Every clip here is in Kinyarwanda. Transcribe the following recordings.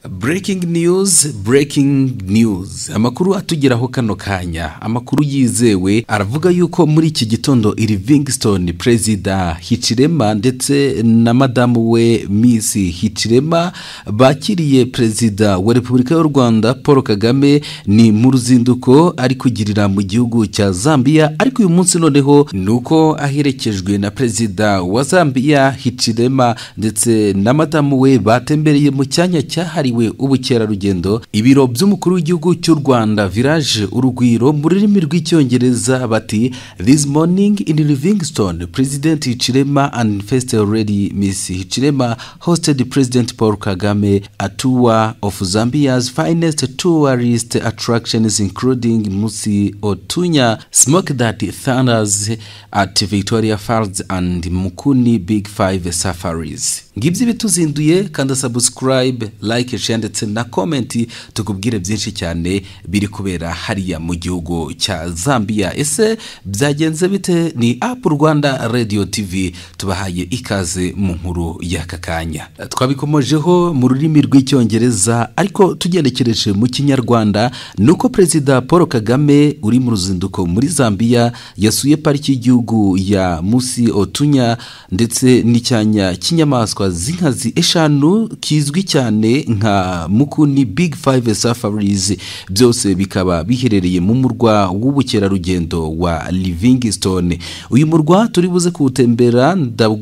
breaking news breaking news amakuru atugeraho kano kanya amakuru yizewe aravuga yuko muri iki gitondo iri vingston perezida hicirema ndetse na madamu we miss hicirema bakiriye perezida wa repubulika y'u rwanda paul kagame ni mu ruzinduko ari kugirira mu gihugu cya zambia ariko uyu munsi noneho ni uko aherekejwe na perezida wa zambia hicirema ndetse na madamu we batembereye mu cyanya cyahariwe cyahariwe ubukerarugendo ibiro by'umukuru w'igihugu cy'u rwanda village urugwiro mu rurimi rw'icyongereza bati this morning in livingston president hicirema and first lady miss hicirema hosted president paul kagame a tour of zambia's finest tourist attractions including musi otunya smoke that thunders at victoria falls and mukuni big five safaris ngibyo ibituzinduye kanda subscribe like share ndetse na komenti tukubwire byinshi cyane biri kubera hariya mu gihugu cya zambia ese byagenze bite ni apu rwanda radiyo tivi tubahaye ikaze mu nkuru y'aka kanya twabikomojeho mu rurimi rw'icyongereza ariko tugenekereje mu kinyarwanda ni uko perezida paul kagame uri mu ruzinduko muri zambia yasuye pariki y'igihugu ya musi otunya ndetse n'icyanya cy'inyamaswa z'inkazi eshanu kizwi cyane nka nka mukuni big five safaris byose bikaba biherereye mu murwa w'ubukerarugendo wa livingstone uyu murwa turi buze kuwutembera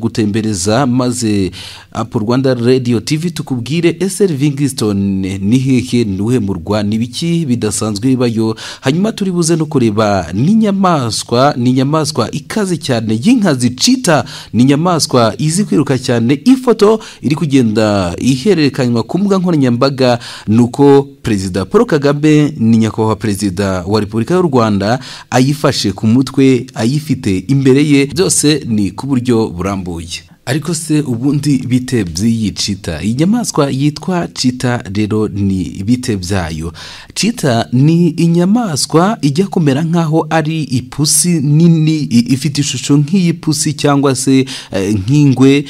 ndagutembereza maze apu rwanda radiyo tivi tukubwire ese livingstone ni hehe nuhe murwa ni biki bidasanzwe bibayo hanyuma turi buze no kureba n'inyamaswa ni inyamaswa ikaze cyane y'inkazi cita ni inyamaswa izi kwiruka cyane ifoto iri kugenda ihererekanywa ku mbuga nkoranyambaga nkoranyambaga ni uko perezida paul kagame ni nyakubahwa perezida wa repubulika y'u rwanda ayifashe ku mutwe ayifite imbere ye byose ni ku buryo burambuye ariko se ubundi bite by'iyi cita iyi nyamaswa yitwa cita rero ni bite byayo cita ni inyamaswa ijya kumera nk'aho ari ipusi nini ifite ishusho nk'iy'ipusi cyangwa se nk'ingwe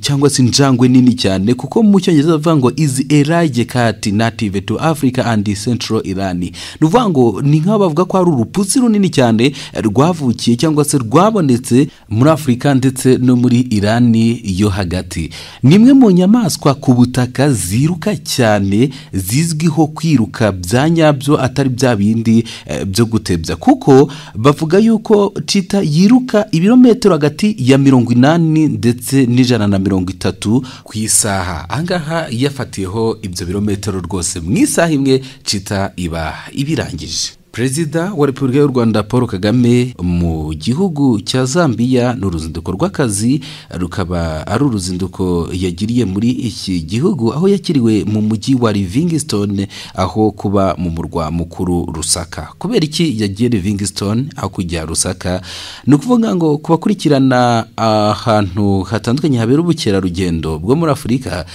cyangwa se injangwe nini cyane kuko mu cyongereza bavuga ngo izi erage kati native to africa and central iran ni ukuvuga ngo ni nk'aho bavuga ko ari urupusi runini cyane rwavukiye cyangwa se rwabonetse muri afurika ndetse no muri iran banki yo hagati ni imwe mu nyamaswa ku butaka ziruka cyane zizwiho kwiruka bya nyabyo atari bya bindi byo gutebya kuko bavuga yuko cita yiruka ibirometero hagati ya mirongo inani ndetse n'ijana na mirongo itatu ku isaha ahangaha yafatiyeho ibyo birometero rwose mu isaha imwe cita iba ibirangije perezida wa repubulika y'u rwanda paul kagame mu gihugu cya zambia ni uruzinduko rw'akazi rukaba ari uruzinduko yagiriye muri iki gihugu aho yakiriwe mu mujyi wa livingstone aho kuba mu murwa mukuru rusaka kubera iki yagiye livingstone hakurya rusaka ni ukuvuga ngo ku bakurikirana ahantu hatandukanye habera ubukerarugendo bwo muri afurika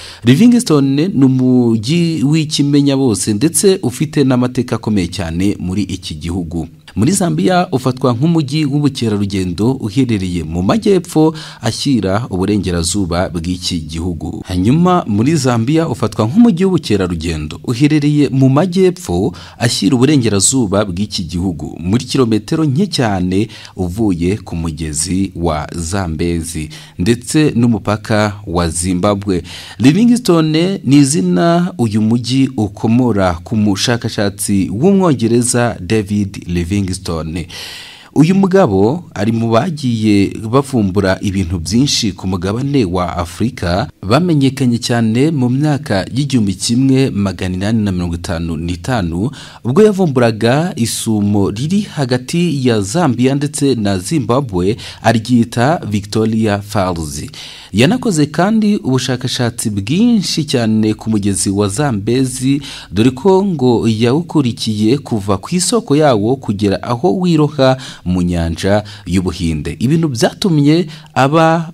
livingstone ni umujyi w'ikimenya bose ndetse ufite n'amateka akomeye cyane muri iki gihugu muri zambia ufatwa nk'umujyi w'ubukerarugendo uherereye mu majyepfo ashyira uburengerazuba bw'iki gihugu hanyuma muri zambia ufatwa nk'umujyi w'ubukerarugendo uherereye mu majyepfo ashyira uburengerazuba bw'iki gihugu muri kilometero nke cyane uvuye ku mugezi wa zambezi ndetse n'umupaka wa zimbabwe livingstone ni izina uyu mujyi ukomora ku mushakashatsi w'umwongereza david livingstone livingstone uyu mugabo ari mu bagiye bavumbura ibintu byinshi ku mugabane wa afurika bamenyekanye cyane mu myaka y'igihumbi kimwe magana inani na mirongo itanu n'itanu ubwo yavumburaga isumo riri hagati ya zambia ndetse na zimbabwe aryita victoria falls yanakoze kandi ubushakashatsi bwinshi cyane ku mugezi wa zambezi dore ko ngo yawukurikiye kuva ku isoko yawo kugera aho wiroha mu nyanja y'ubuhinde ibintu byatumye aba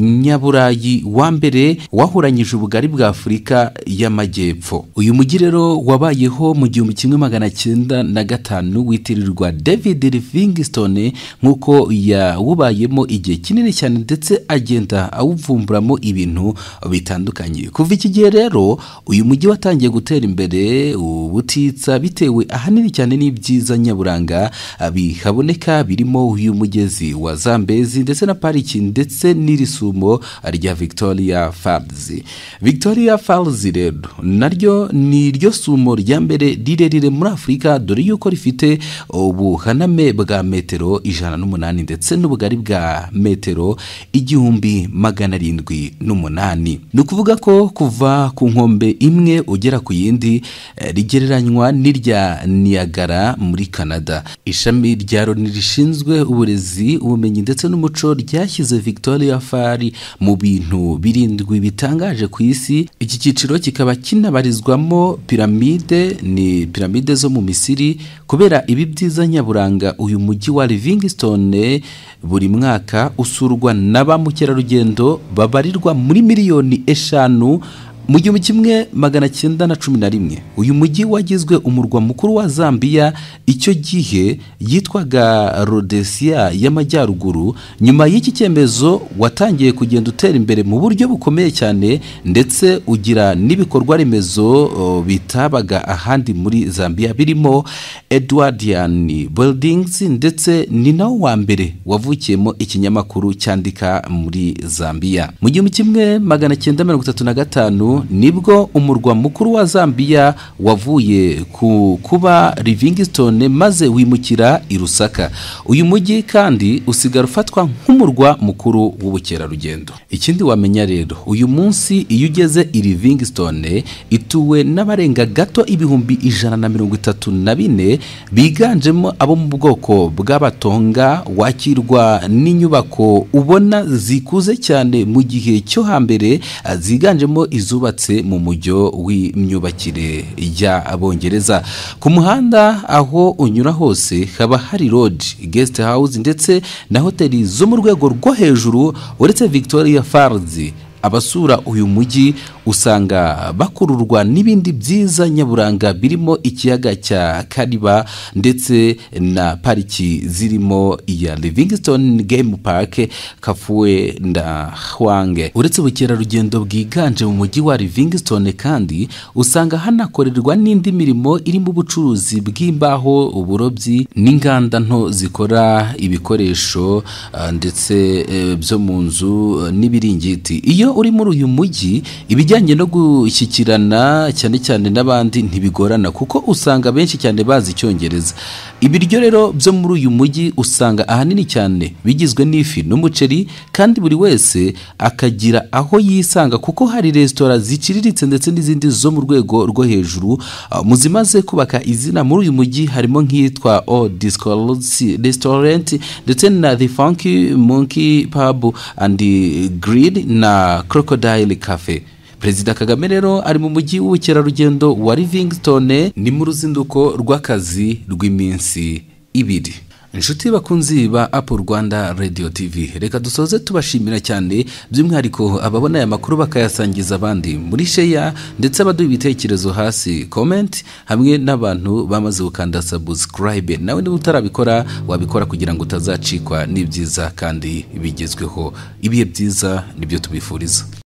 umunyaburayi wa mbere wahuranyije ubugari bwa afurika y'amajyepfo uyu mujyi rero wabayeho mu gihumbi kimwe magana cyenda na gatanu witirirwa david livingstone nk'uko yawubayemo igihe kinini cyane ndetse agenda awuvumburamo ibintu bitandukanye kuva iki gihe rero uyu mujyi watangiye gutera imbere ubutitsa bitewe ahanini cyane n'ibyiza nyaburanga bihaboneka birimo uyu mugezi wa zambezi ndetse na pariki ndetse n'irisumo rya victoria falls victoria falls rero naryo ni ryo sumo rya mbere rirerire muri afurika dore yuko rifite ubuhaname bwa metero ijana n'umunani ndetse n'ubugari bwa metero igihumbi magana arindwi n'umunani ni ukuvuga ko kuva ku nkombe imwe ugera ku yindi eh, rigereranywa n'irya niyagara muri canada ishami rya loni rishinzwe uburezi ubumenyi ndetse n'umuco ryashyize victoria fari mu bintu birindwi bitangaje ku isi iki cyiciro kikaba kinabarizwamo piramide ni piramide zo mu misiri kubera ibi byiza nyaburanga uyu mujyi wa livingstone buri mwaka usurwa na ba mukerarugendo babarirwa muri miliyoni eshanu mu gihumbi kimwe magana cyenda na cumi na rimwe uyu mujyi wagizwe umurwa mukuru wa zambiya icyo gihe yitwaga rodesiya y'amajyaruguru nyuma y'iki cyemezo watangiye kugenda utera imbere mu buryo bukomeye cyane ndetse ugira n'ibikorwa remezo o, bitabaga ahandi muri zambiya birimo edwardian buildings ndetse ni nawe wa mbere wavukiyemo ikinyamakuru cyandika muri zambiya mu gihumbi kimwe magana cyenda mirongo itatu na gatanu nibwo umurwa mukuru wa zambiya wavuye ku kuba livingstone maze wimukira i rusaka uyu mujyi kandi usigara ufatwa nk'umurwa mukuru w'ubukerarugendo ikindi wamenya rero uyu munsi iyo ugeze i livingstone ituwe n'abarenga gato ibihumbi ijana na mirongo itatu na bine biganjemo abo mu bwoko bw'abatonga wakirwa n'inyubako ubona zikuze cyane mu gihe cyo hambere ah, ziganjemo izo zubatse mu mujyo w'imyubakire y'abongereza ku muhanda aho unyura hose haba hari lodge guest house ndetse na hoteli zo mu rwego rwo hejuru uretse victoria falls abasura uyu mujyi usanga bakururwa n'ibindi byiza nyaburanga birimo ikiyaga cya kariba ndetse na pariki zirimo iya livingstone game park kafuwe na hwange uretse ubukerarugendo bwiganje mu mujyi wa livingstone kandi usanga hanakorerwa n'indi mirimo irimo ubucuruzi bw'imbaho uburobyi n'inganda nto zikora ibikoresho ah, ndetse eh, byo mu nzu eh, n'ibiringiti iyo iyo uri muri uyu mujyi ibijyanye no gushyikirana cyane cyane n'abandi ntibigorana kuko usanga benshi cyane bazi icyongereza ibiryo rero byo muri uyu mujyi usanga ahanini cyane bigizwe n'ifi n'umuceri kandi buri wese akagira aho yisanga kuko hari resitora ziciriritse ndetse n'izindi zo mu rwego rwo hejuru Ah, mu zimaze kubaka izina muri uyu mujyi harimo nk'iyitwa o discolosi restaurant ndetse na the funky monkey pub and grill na crocodile cafe perezida kagame rero ari mu mujyi w'ubukerarugendo wa livingstone ni mu ruzinduko rw'akazi rw'iminsi ibiri inshuti bakunzi ba apple rwanda radio tv reka dusoze tubashimira cyane by'umwihariko ababona aya makuru bakayasangiza abandi muri sheya ndetse abaduha ibitekerezo hasi comment hamwe n'abantu bamaze gukanda subscribe nawe niba utarabikora wabikora kugira ngo utazacikwa n'ibyiza kandi bigezweho ibihe byiza nibyo tubifuriza